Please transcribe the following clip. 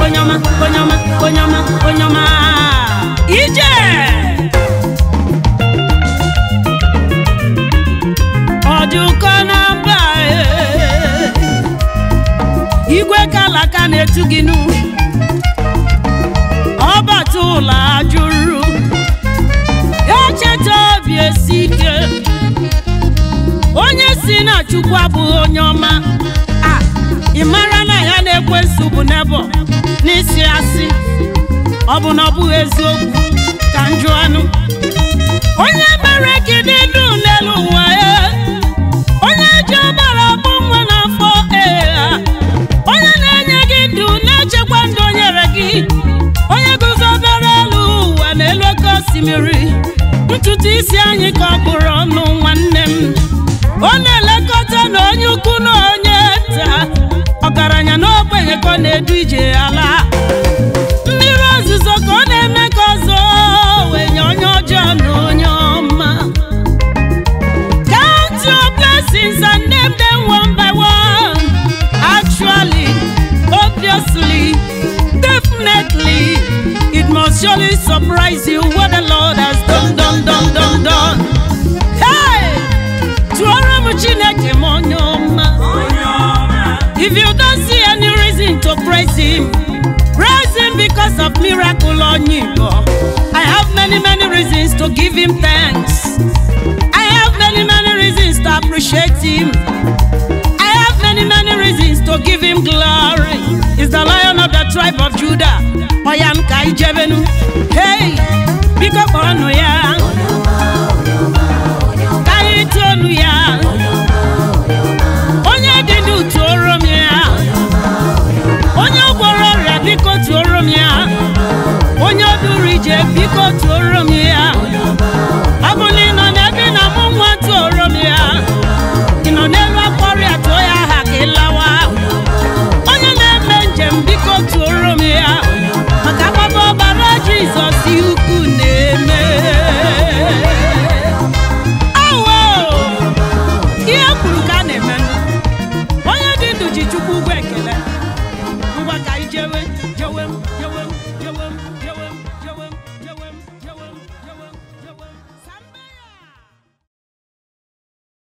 onye ọma onye ọma onye ọma onye ọma ije ọ dị ụkọ na mba ee. igwe kalaka na-etu gị nụ ọbata ụlọ ajụrụ echeta obi esi ike onye si na chukwu abụghị onye ọma a ị mara na ya na-ekwe nsogbu n'ebe ọ, n'isi asị ọ bụ na ọ bụghị eziokwu ka njụ anụ onye mere gị dị ndụ n'elu ụwa ya onye ji ọbara bụ nwa n'afọ ee onye na-enye gị ndụ na-echekwa ndụ o nyere gị onye guzobere elu ụwa n'elu oke osimiri ntutu isi anyị ka ọ bụrụ ọnụ nwanne m ọ na-elekọta na onye ukwu na onye nta ọgaranya na ogbenye ka ọ na-edu ije ala mmiri ozuzo ka ọ na-eme ka ọzọ wee nye onye ọjọọ na onye ọma Count your blessings and name them one by one. Actually, obviously, definitely, it must surely surprise you what the Lord has done, done, done, done, done. Hey! Tụọrọ m Chineke m onye ọma. If you don't see any reason to praise Him, praise Him because of miracle on Igbo. I have many, many reasons to give Him thanks. I have many, many reasons to appreciate him. I have many, many reasons to give him glory.